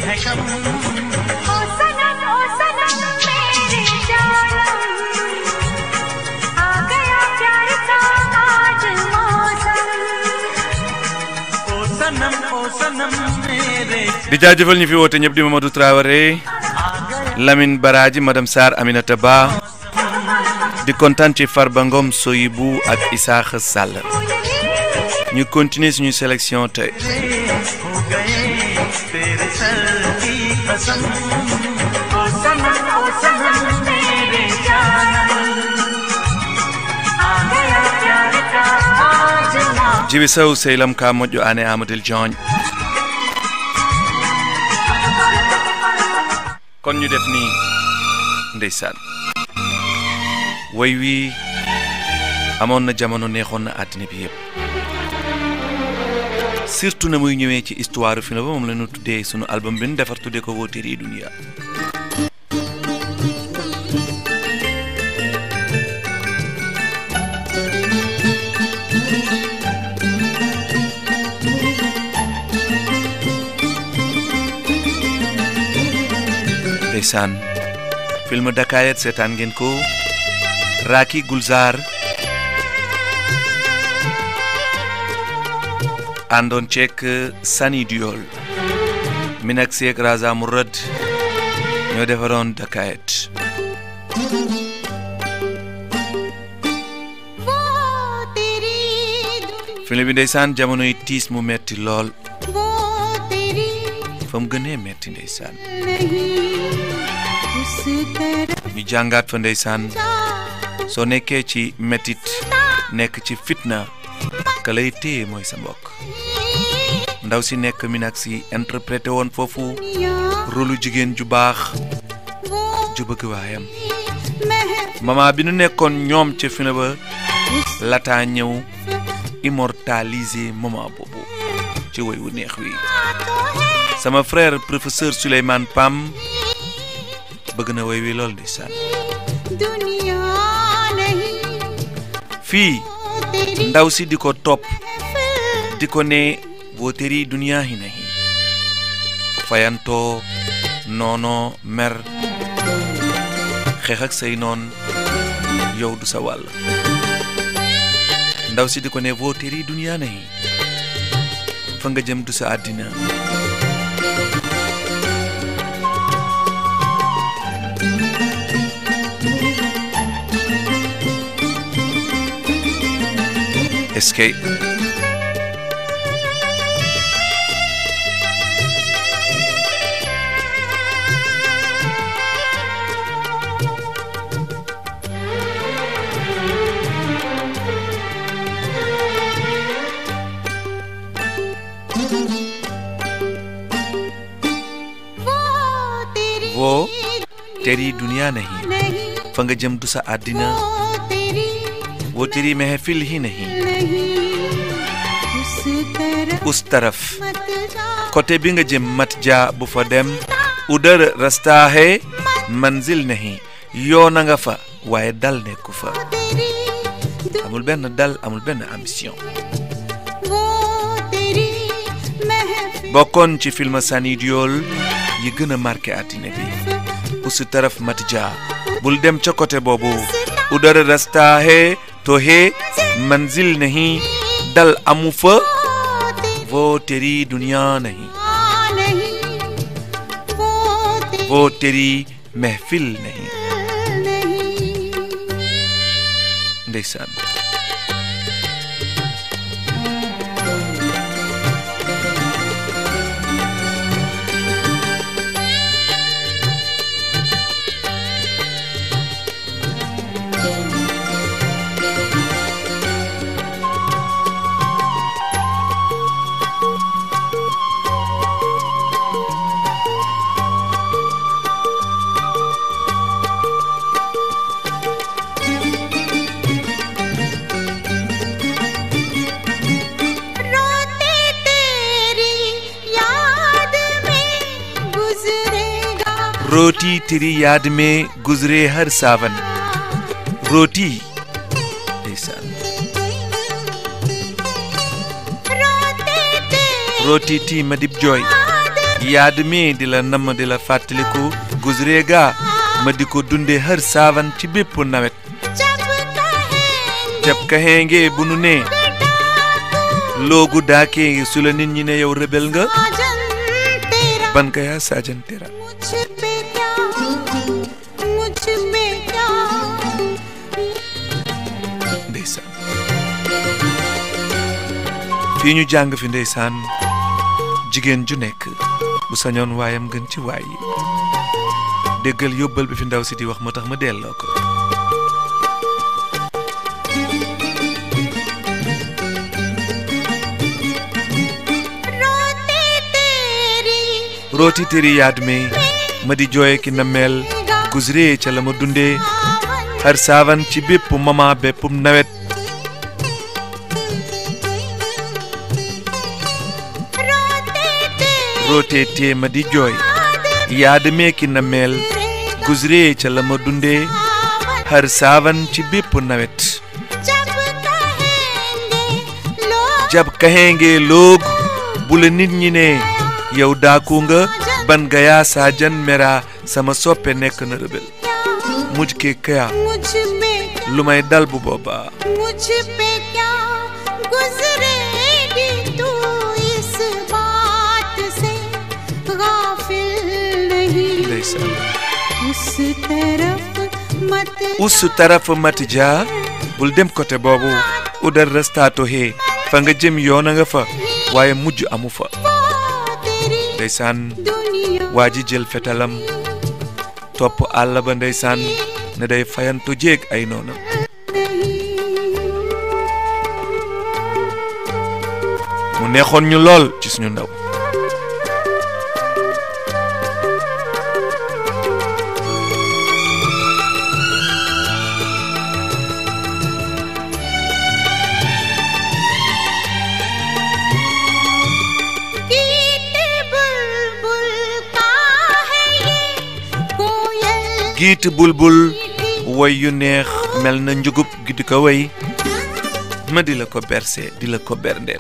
है कम ओ सनम ओ सनम मेरे जानम आ गया प्यार का आज मौसम ओ सनम ओ सनम मेरे di jaajëfal ñu fi woote ñëpp di Mamadou Traoré Lamine Baraji madame Sarr Aminata Ba di kontaan ci Farba Ngom Soyibou ak Isaaxa Sall ñu continuer suñu sélection tey हो गए तेरे सर की कसम ओ सनम ओ सनम मेरे जानम आ गया प्यार का आज मौसम jibi sow sehlam ka moƴƴo ane amadel dione kon ñu def ni ndeysaan way wi amoon na jamono neexoon na àddina bi yëpp surtout na muy ñëwee ci histoire film ba moom la ñu tuddee sunu album bi ñu defar tuddee ko Wooteri Dunia ndeysaan film Dakayet seetaan ngeen ko Raki Gulzar àndoon ceek Sani Diol Minak Seek Raza Mourad ñoo defaroon Dakayet वो तेरी दुनिया film bi ndeysaan jamono yi tiis mu metti lool वो तेरी fa mu gënee metti ndeysaan नहीं उस तरफ ñu jàngaat fa ndeysaan जा soo nekkee ci mettit nekk ci fitna ka lay téye mooy sa mbokk ndaw si nekk Minak si interprété woon foofu दुनिया rôlu jigéen ju baax वो ju bëgg waayam महफिल mama bi nu nekkoon ñoom ca film ba lataa ñëw immortalisé moment boobu ci woy wu neex wi तो है sama frère professeur Souleymane Pam bëgg na woy wi lool ndeysaan दुनिया नहीं fii वो तेरी ndaw si di ko topp महफिल di ko ne wooteri duniyaa hi nahi fayantoo noonoo mer xeex ak say noon yow du sa wàll ndaw si di ko ne wooteri duniyaa nahi fa nga jëm du sa àddina est-ce que वो तेरी वो तेरी दुनिया नहीं नहीं fa nga jëm du sa àddina वो तेरी wooteri महफिल ही नहीं नहीं उस तरफ us taraf मत जा côté bi nga jëm mat ja bu fa dem udar rastaaxe manzil nahi yoona nga fa waaye dal nekku fa तेरी दु- amul benn dal amul benn ambition वो तेरी महफिल bokkoon ci film Sani Diol yi gën a marqué àddina bi us taraf mat ja bul dem ca côté boobu udar rastaaxe tohe manzil nahi dal amu fa वो तेरी wo teri dunia nahi नहीं वो तेरी wo teri महफिल nahi नहीं ndeysaan रोते तेरी याद में गुजरेगा रोटी तेरी याद में गुजरे हर सावन रोटी ndeysaan रोते तेरी rooti ti madib jooy याद yaad mi di la namm di la fàttaliku guzreega ma di ko dunde hër saavan ci bépp nawet जब कहेंगे jab kaxeenge bu nu ne loogu daakee su la nit ñi ne yow rebel nga साजन तेरा ban ka yaa saajan tera मुझ पे क्या मुझ पे क्या ndeysaan fii ñu jàng fi ndeysaan jigéen ju nekk bu sañoon waayam gën ci waay yi déggal yóbbal bi fi ndaw si di wax moo tax ma delloo ko रोते तेरी rooti tëri yaad mi ma di jooye ki na mel gusree ca la ma dundee आवन har saavan ci bépp mama béppum nawet रोते तेरी rootee tee ma di jooy yaad mee ki na mel gusree ca la ma dundee आवन har saavan ci bépp nawet जब कहेंगे लोग jab kaxeenge loog bu la nit ñi ne yow daaku nga ban gayaa saajan mera sama soppe nekk na rëbel क्या mujj ke kaya मुझ पे क्या lu may dal bu boobaa मुझ पे क्या गुजरेगी तू इस बात से गाफिल नहीं ndeysaan उस तरफ मत us taraf matija bul dem côté boobu udar rastaato hee fa nga jëm yoona nga fa waaye mujj amu fa वो तेरी ndeysaan दुनिया waa ji jël fetalam topp àll ba ndeysaan ne day fayanto jéeg ay noonam mu neexoon ñu lool ci suñu ndaw गीत बुलबुल का है ये कोयल giit bulbul मीठी woy yu neex mel na njugub gi di ko woy ma di la ko berse di la ko berndeel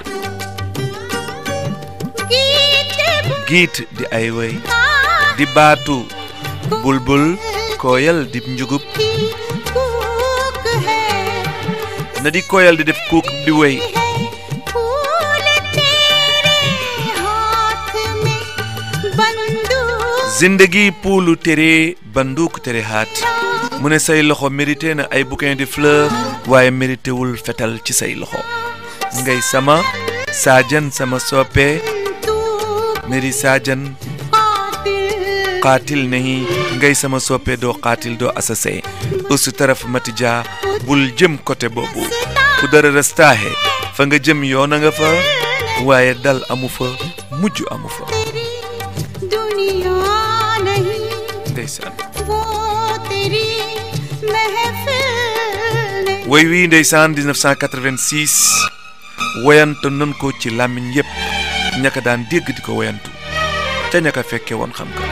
गीत giit di ay woy का di baatu bulbul koyal di njugub की कूक है na di koyal di def kuuk di woy है फूल तेरे हाथ में बंदूक zindagi puulu tere banduuk tere haat mu ne say loxo mérité na ay bouquin de fleur waaye mérité wul fetal ci say loxo ngay sama saajan sama soppe तू meri saajan कातिल qaatil nahi ngay sama soppe doo qaatil doo assassin usu taraf matija bul jëm côté boobu fu dara restaaxe fa nga jëm yoona nga fa waaye dal amu fa mujj amu fa तेरी दुनिया नहीं ndeysaan वो तेरी महफिल नहीं woy wii ndeysaan 1986 woyantu nan ko ci làmmiñ yépp ñaka daan dégg di ko woyantu ca ñaka fekke woon xam ka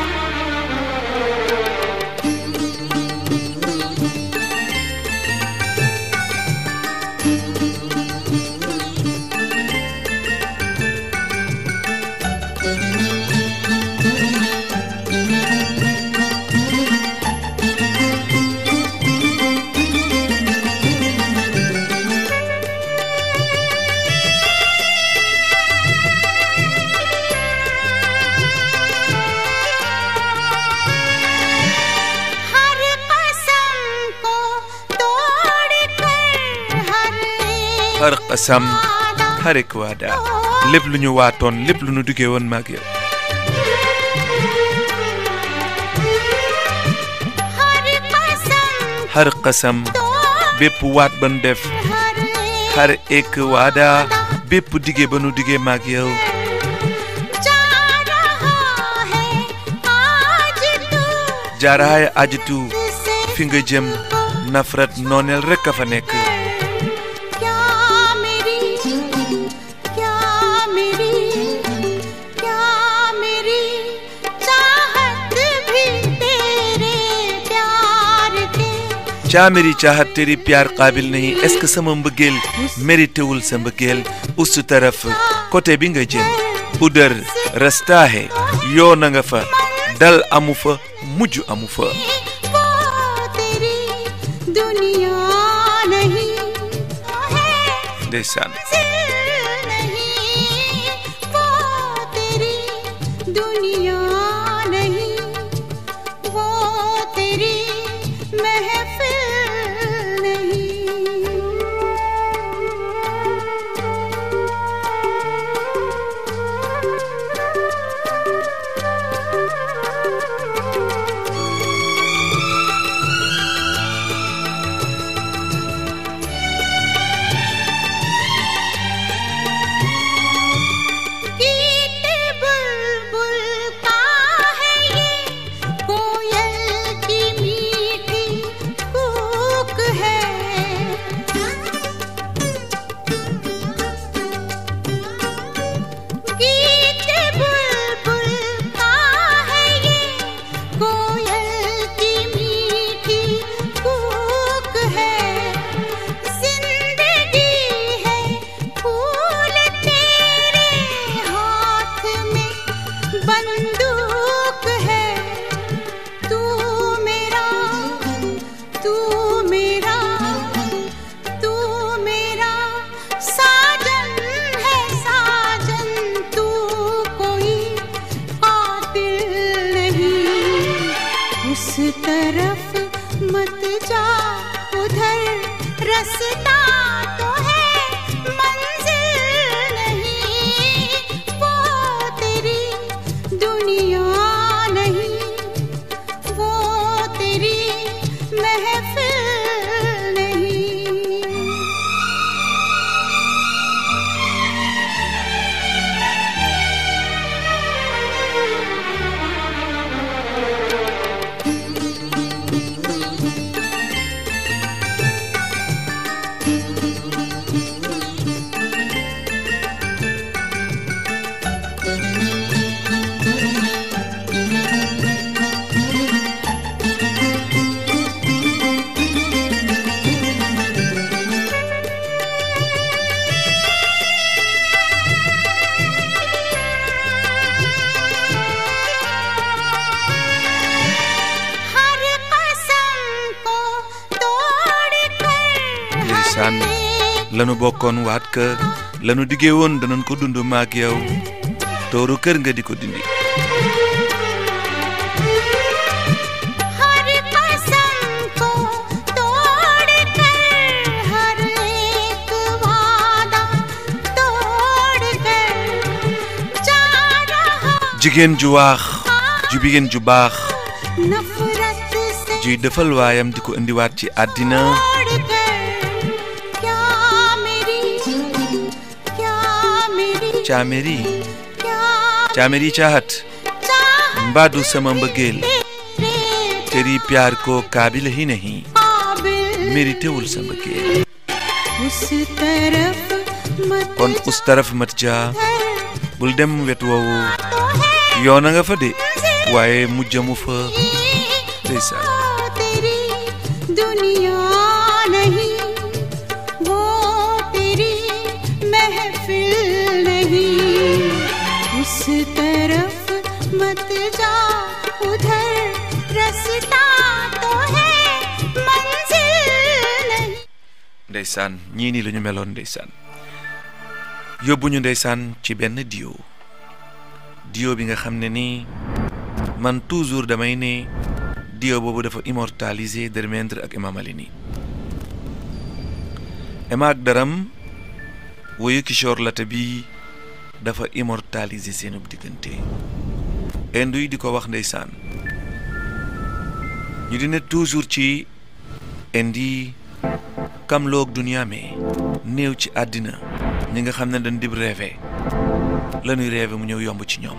हर कसम को तोड़ कर हर एक har qasam वादा har ek waada lépp lu ñu waatoon lépp lu ñu duggee woon maag yow हर कसम har qasam तोड़ bépp waat ba nu def हर एक har ek waada bépp dige ba nu digee maag yow जा रहा है आज तू jaaraay ajitu से fi nga jëm nafrat nooneel rekk a fa nekk क्या मेरी क्या मेरी क्या मेरी चाहत भी तेरे प्यार के caa meri caaxat teri piyaar qaabil nahi est ce que sama mbëggeel mérité wul sa mbëggeel ustu taraf côté bi nga jëm udër restaahe yoo na nga fa dal amu fa mujj amu fa वो तेरी दुनिया नहीं है ndeysaan मंजिल नहीं वो तेरी दुनिया नहीं वो तेरी महफिल नहीं गीत बुलबुल का है ये कोयल की मीठी कूक है गीत बुलबुल का है ये कोयल की मीठी कूक है जिंदगी है फूल तेरे हाथ में बंदूक है तू मेरा तू मेरा तू मेरा साजन है साजन तू कोई कातिल नहीं उस तरफ मत जा उधर रास्ता तो है मंजिल नहीं वो तेरी दुनिया नहीं वो तेरी महफिल नहीं हर कसम को तोड़ कर ndeysaan lanu bokkoon waat ka lanu diggee woon danañ ko dund maag yow tooru kër nga di ko dindi हर कसम को तोड़ कर हर एक वादा तोड़ कर जा रहा jigéen ju waax ju jigéen ju baax नफरत से juy defal waayam di ko indiwaat ci àddina तोड़ कर क्या मेरी क्या मेरी caaméri क्या caaméri caahat चाह mbaadu sama mbëggeel तेरे teri प्यार ko kaabila hi nahi काबिल mérité wul sa mbëggeel उस तरफ मत kon us taraf mat ja जाकर bul dem wet woowu तो है yoona nga fa de waaye mujjamu fa ndeysaan वो तेरी दुनिया नहीं वो तेरी महफिल नहीं उस तरफ मत जा उधर रास्ता तो है मंजिल नहीं ndeysaan ñii nii la ñu meloon ndeysaan yóbbu ñu ndeysaan ci benn dio dio bi nga xam ne nii man toujours damay ne dio boobu dafa immortalisé Dermendra ak Imam Ali Emma ak Daram woyu Kishore Lata bi dafa immortalisé seenub diggante indu yi di ko wax ndeysaan ñu di ne toujours ci indi kam loog duniyaa me néew ci àddina ñi nga xam ne dañ dib rêvé la ñuy rêvé mu ñëw yomb ci ñoom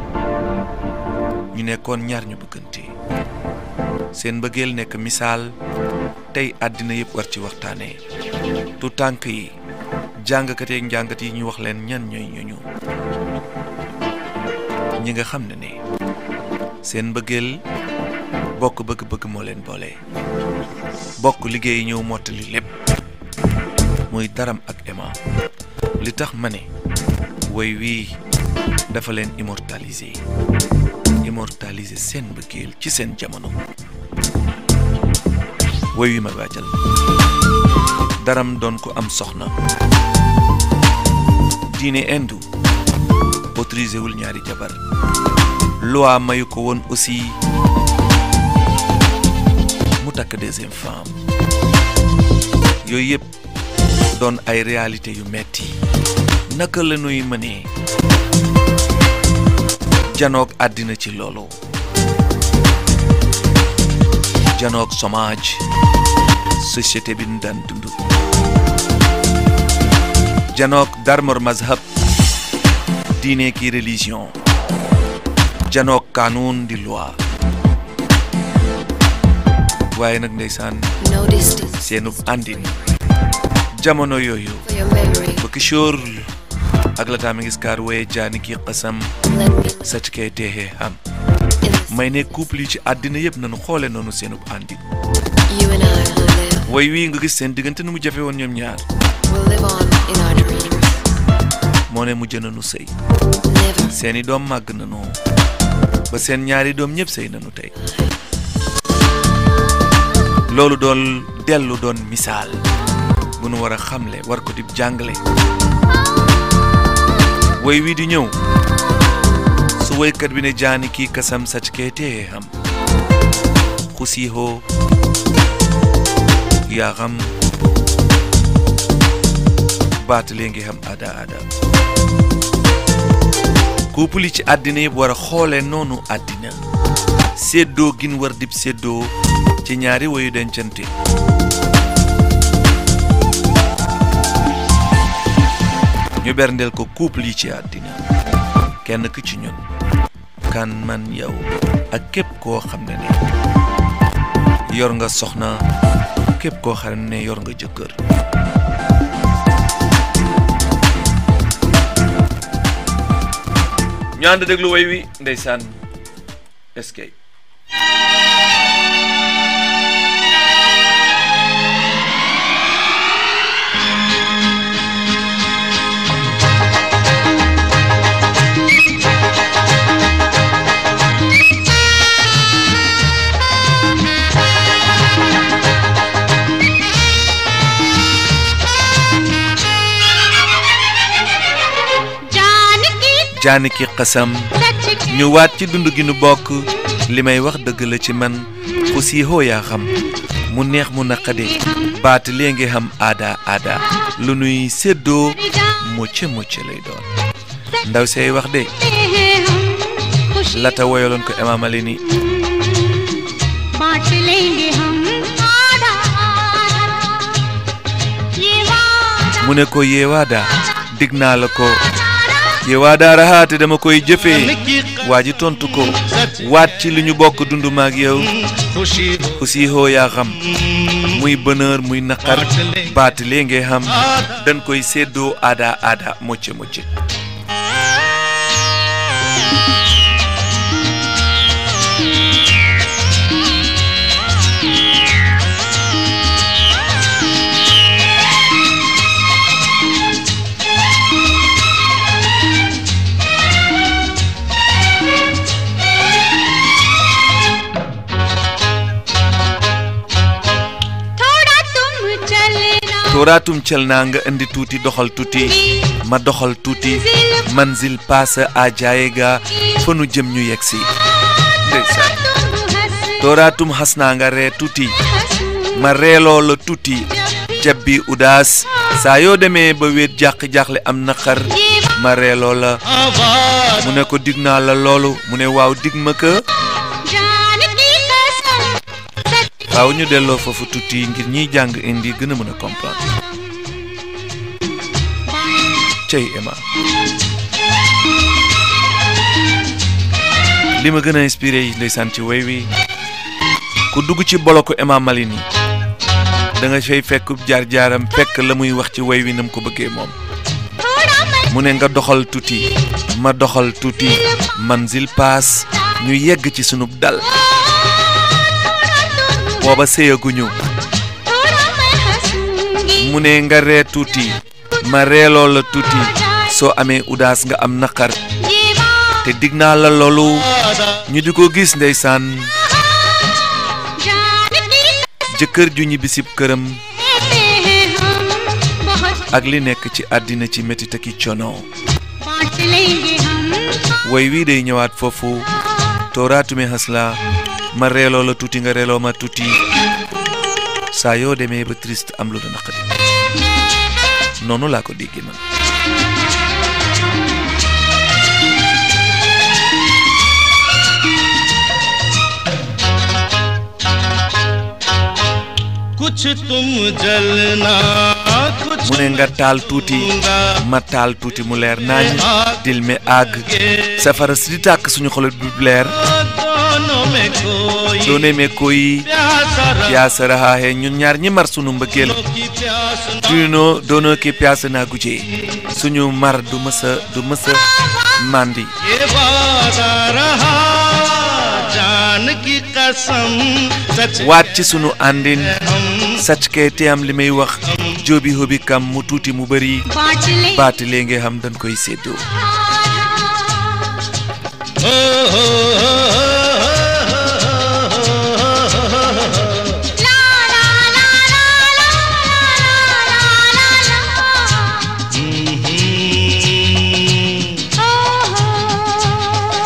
ñu nekkoon ñaar ñu bëggante seen mbëggeel nekk misaal tey àddina yëpp war ci waxtaanee tu tànk yi jàngkat yeeg njàngat yi ñu wax leen ñan ñooy ñooñu ñi nga xam ne ne seen mbëggeel bokk bëgg-bëgg moo leen boole bokk liggéey ñëw mottali lépp muy daram ak Emma li tax ma ne woy wii dafa leen immortaliser immortaliser seen mbëggeel ci seen jamono woy wi ma waajal daram doon ko am soxna diine indu autorisé wul ñaari jabar loi mayu ko woon aussi mu takk deuxième femme yooyu yëpp doon ay réalité yu metti naka la nuy mënee janoog àddina ci loolu janoog chômage société bi nu daan dund janoog darmor mazhab diine ki religion janoog kanuun di loi waaye nag ndeysaan No distance seenub àndin jamono yooyu for your memory. ba kishoor ak la taa mi ngi skaar woye jaani ki xasam Let me live sacc kay teexee xam in this. may ne couple yi ci àddina yëpp nañu xoole noonu seenub àndin You and I will live. woy wii nga gis seen diggante nu mu jafe woon ñoom ñaar We'll live on in our dreams. moo ne mujj nañu sëy Never. seeni doom màgg nañu ba seen ñaari doom ñëpp sëy nañu tey loolu doon dellu doon misaal bu nu war a xamle war ko di jàngale woy wii di ñëw su woykat bi ne jaani kii kasam sacc kee tee xam xusiixoo yaa xam baatalee ngi xam aada aada couple yi ci àddina yëpp war a xoole noonu àddina séddoo gin war dib séddoo ci ñaari woyu dencante ñu berndeel ko couple yi ci àddina kenn ku ci ñun kan man yow ak képp koo xam ne ne yor nga soxna képp koo xam ne yor nga jëkkër ñu ànd déglu woy wi ndeysaan eskay जान की jaani ki xasam सच की ñu waat ci dund gi nu bokk li may wax dëgg la ci man ku siixoo yaa xam mu neex mu naqade baat lee ngi xam aada aada lu nuy séddoo mucc mucc lay doon ndaw say wax de हैं हम खुशी lata woyaloon ko Imam Ali ni बांट लेंगे हम आधा आधा ये वादा mu ne ko yeewaada dig naa la ko yeewaada raxaate dama koy jëfee waa ji tontu ko waat ci li ñu bokk dund maag yow ku siixoo yaa xam muy bonheur muy naqar baat lee ngay xam dañ koy séddoo aada aada mocc mocc थोड़ा तुम चलना tooraatum cel naa nga indi tuuti doxal tuuti ma doxal tuuti manzil paasa a jaaye ga fa nu jëm ñu yegg si ndeysaan तुम हंस tooraatum xas naa nga ree tuuti ma reeloo la tuuti jabbi udaas saa yoo demee ba wéet jàq-jàqle am naqar ma reeloo la mu ne ko dig naa la loolu mu ne waaw dig ma ka जान की कसम सच waaw ñu delloo foofu tuuti ngir ñiy jàng indi gën a mën a comprendre cey Emma li ma gën a inspiré yi ndeysaan ci woy wi ku dugg ci boloku Emma Malini da nga fay fekk jaar-jaaram fekk la muy wax ci woy wi nam ko bëggee moom थोड़ा मैं mu ne nga doxal tuuti ma doxal tuuti manzil paas ñu yegg ci sunub dal booba séyaguñu थोड़ा मैं हंसूंगी mu ne nga ree tuuti ma reeloo la tuuti soo amee udaas nga am naqar ये te dig naa la loolu ñu di ko gis ndeysaan जान की jëkkër ju ñibbisib këram कहते हैं हम बहुत ak li nekk ci àddina ci métit ak i coono बांट लेंगे हम woy wii day ñëwaat foofu tooraatume hasla ma reeloo la tuuti nga reeloo ma tuuti saa yoo demee ba triste am lu la naqadi noonu laa ko déggee man कुछ तुम जलना कुछ mu ne nga taal tuuti ma taal tuuti mu leer naañ dil mi àgg safara si di tàkk suñu xolat bi leer दोनों में कोई doone me koy प्यासा piyaasa rahaahe ñun ñaar ñi mar sunu mbëggeel की प्यास न tuuno doonoo ki piyaasa naa gujee suñu mar du mësa du mësa mandi ये वादा रहा जान की कसम सच waat ci sunu àndin हम sacc kay te am li may wax joobi hobi kam mu tuuti mu bëri बांट ले baati lee nge xam dañ koy séddoo हो हो ला ला ला ला ला ला ला ला ओ हो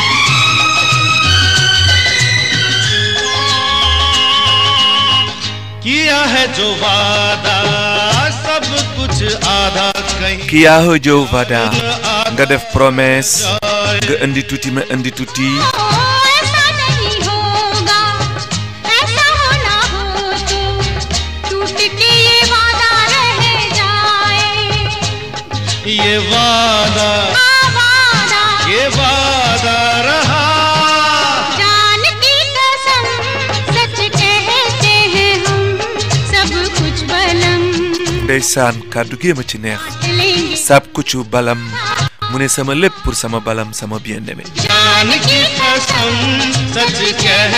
किया है जो वादा सब कुछ आधा कहीं kiya ho jow vada nga def promesse nga indi tuuti ma indi tuuti ओ ऐसा नहीं होगा ऐसा होना हो तो टूट के ये वादा रह जाए ये वादा आ वादा ये वादा रहा जान की कसम सच कहते हैं हम सब कुछ बलम ndeysaan kàddu gi ma ci neex लेंगे sab kucu balam mu ne sama lépp pour sama balam sama bien aimé जान की कसम सच कह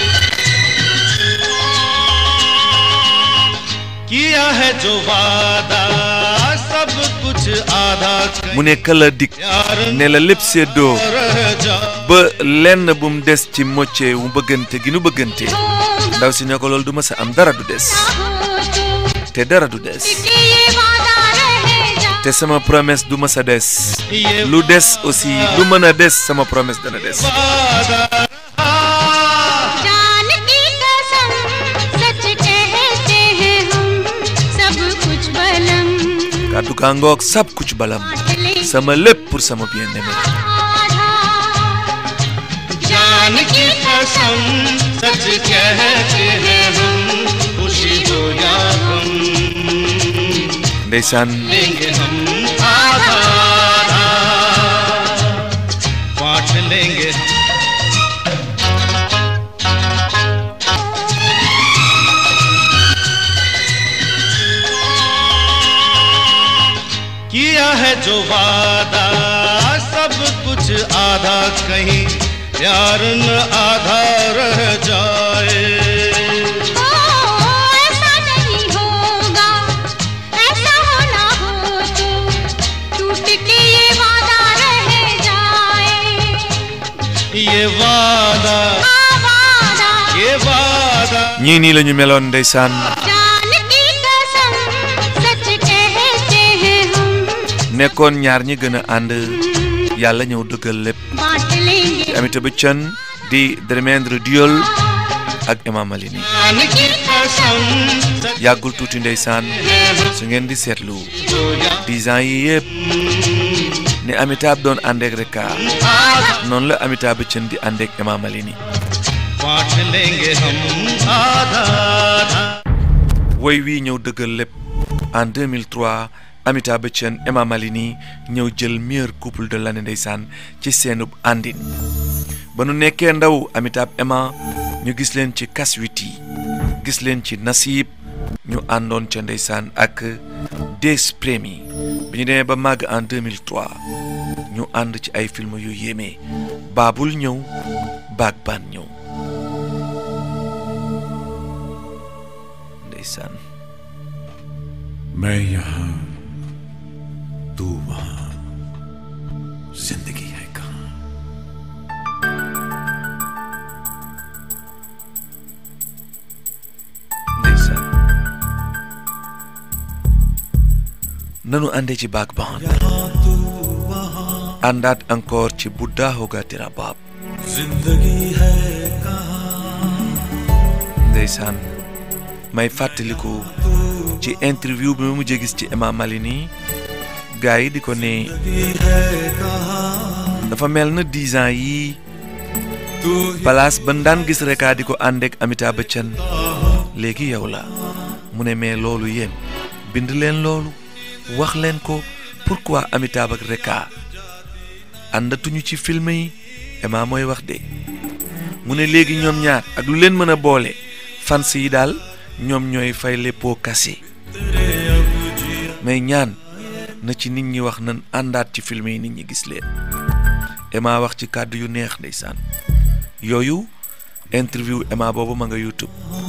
किया है जो वादा सब कुछ आधा कहीं mu ne kala dik ne la lépp séddoo रह जा ba lenn bu mu des ci mocce wu bëggante gi nu bëggante ndaw si ne ko loolu du ma sa am dara du des हो तो te dara du des कि ये वादा रह जा te sama promesse du ma sa des ये lu des aussi lu mën a des sama promesse dana des वादा रहा जान की कसम सच कहते हैं हम सब कुछ बलम kàddu gaa ngoog sab kucu balam बांट लेंगे sama lépp pour sama bien aimé आधा जान की कसम सच कहते हैं हम खुशी हो या गम ndeysaan लेंगे हम आधा आधा बांट लेंगे किया है जो वादा सब कुछ आधा कहीं प्यार न आधा रह जाए ओ ऐसा नहीं होगा ऐसा होना हो तो टूट के ये वादा रह जाए ये वादा आ वादा ये वादा ñii nii la ñu meloon ndeysaan जान की कसम सच कहते हैं हम nekkoon ñaar ñi gën a ànd yàlla ñëw dëggal lépp बांट लेंगे Amitabh Bachchan di Dharmendra Diyol ak Emma Malini जान की कसम सच yàggul tuuti ndeysaan su ngeen di seetlu हो या dix ans yi yëpp ne Amitabh doon àndeek Rekha आधा noonu la Amitabh Bachchan di àndeek Emma Malini बांट लेंगे हम आधा आधा woy wii ñëw dëggal lépp en 2003 Amitabh Bachchan Emma Malini ñëw jël meilleur couple de l'année ndeysaan ci seenub àndin ba nu nekkee ndaw Amitabh Emma ñu gis leen ci Kaswiti gis leen ci Nasib ñu àndoon ca ndeysaan ak Des Premi bi ñu demee ba màgg en 2003 ñu ànd ci ay film yu yéeme Baabul ñëw Baag Baan ñëw ndeysaan मैं यहाँ तू वहाँ जिंदगी है कहाँ nanu àndee ci baak baan àndaat encore ci Buddha Hoga Tera Baab ndeysaan may fàttaliku ci interview bi ma mujjee gis ci Emma Malini gars yi di ko ne dafa mel na dix ans yii place ba daan gis reka di ko ànd ak Amitabh Bachchan léegi yow la mu ne mais loolu yéen bind leen loolu wax leen ko pourquoi Amitabh ak reka àndatuñu ci film yi Emma mooy wax de mu ne léegi ñoom ñaar ak lu leen mën a boole fans yi daal ñoom ñooy fay les pots cassés mais ñaan na ci nit ñi wax nan àndaat ci film yi nit ñi gis leen Emma wax ci kàddu yu neex ndeysaan yooyu interview Emma boobu ma nga YouTube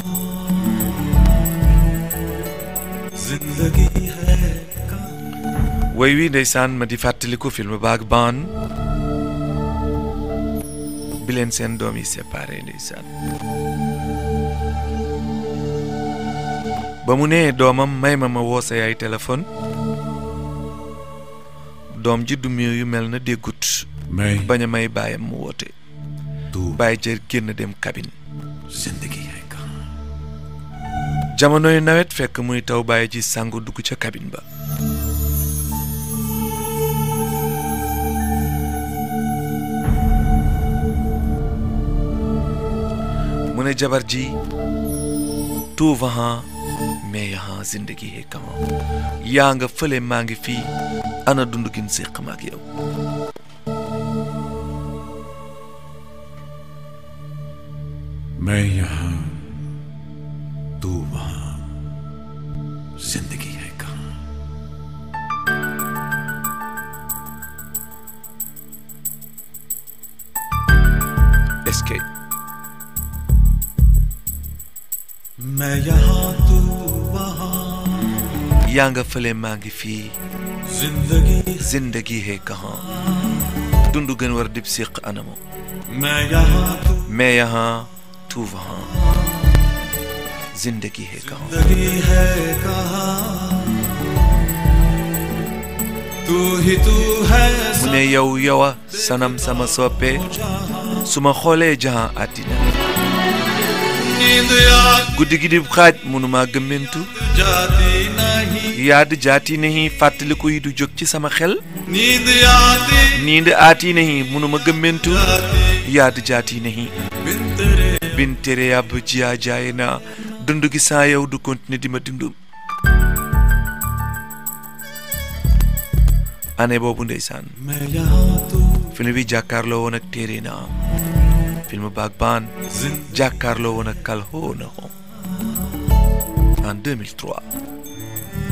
woy wi ndeysaan ma di fàttaliku film baag baan bi leen seen doom yi séparé ndeysaan ba mu nee doomam may ma ma woo sa yaay téléphone doom ji du yu mel na déggut मैं bañ a may baayam mu woote तू bàyyi jër génn dem cabine जिंदगी है कहाँ jamonoy nawet fekk muy taw bàyyi ji sangu dugg ca cabine ba mu ne jabar ji tout vent mais यहाँ जिंदगी है कहाँ yaa nga fële maa ngi fii ana dund gin séq ma ak yow मैं यहाँ तू वहाँ जिंदगी है कहाँ escape मैं यहाँ तू वहाँ yaa nga fële maa ngi fii जिंदगी zindagi है कहाँ dund gën war dib séq anamo मैं यहाँ तू mais यहाँ tout vent zindagi है कहाँ जिंदगी है कहाँ तू ही तू है mu ne yow yowa sanam sama soppe su ma xoolee jahan àddina नींद याद guddi gi di xaaj mënuma gëmmentu जाती नहीं yaad jaati nahi fàttaliku yi du jóg ci sama xel नींद आती nind aati nahi mënuma gëmmentu yaad jaati nahi बिन तेरे bin tere yàbb jiyaa jaaye naa dund gi saa yow du continuer di ma dundum année boobu ndeysaan मैं यहाँ तू film bi jàkkaarloo woon ak téere na film baag baan जिंदगी jàkkaarloo woon ak kalhoo na ho en 2003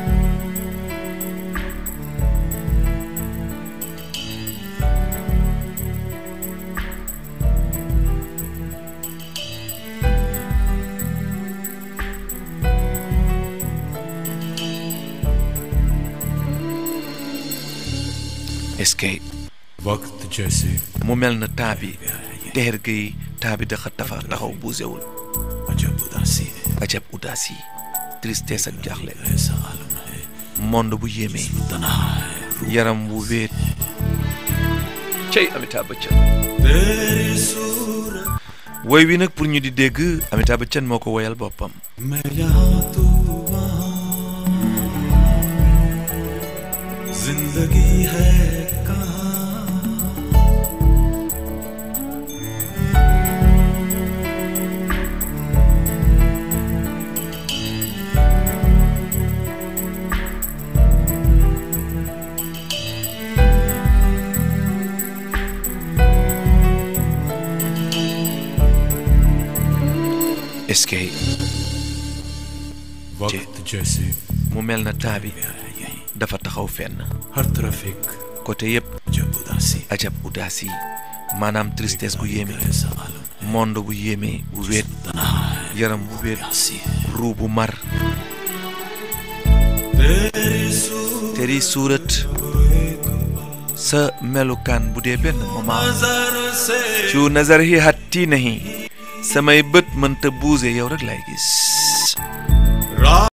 escape वक्त जैसे mu mel na temps bi teer gi temps bi dafa dafa taxaw buusewul अजब उदासी है ajab udaas yi tristesse ak jaaxle ऐसा आलम है monde bu yéeme तनहा है रूह yaram wu wéet cey Amitabh Bachchan तेरी सूरत woy wi nag pour ñu di dégg Amitabh Bachchan moo ko woyal boppam मैं यहाँ तू वहाँ जिंदगी है कहाँ escape वक्त जैसे mu mel na temps bi यही dafa taxaw fenn हर तरफ एक côté yépp अजब उदासी ajab udaas yi maanaam tristesse gu yéeme ऐसा आलम monde bu yéeme bu wéet तनहा है yaram bu wéet उदासी है ruu bu mar तेरी सूरत teri suurat sa melukaan bu dee benn moment नजर से cu nazar hi hatti nahi samay bët mënta buuse yow rek lay gis रात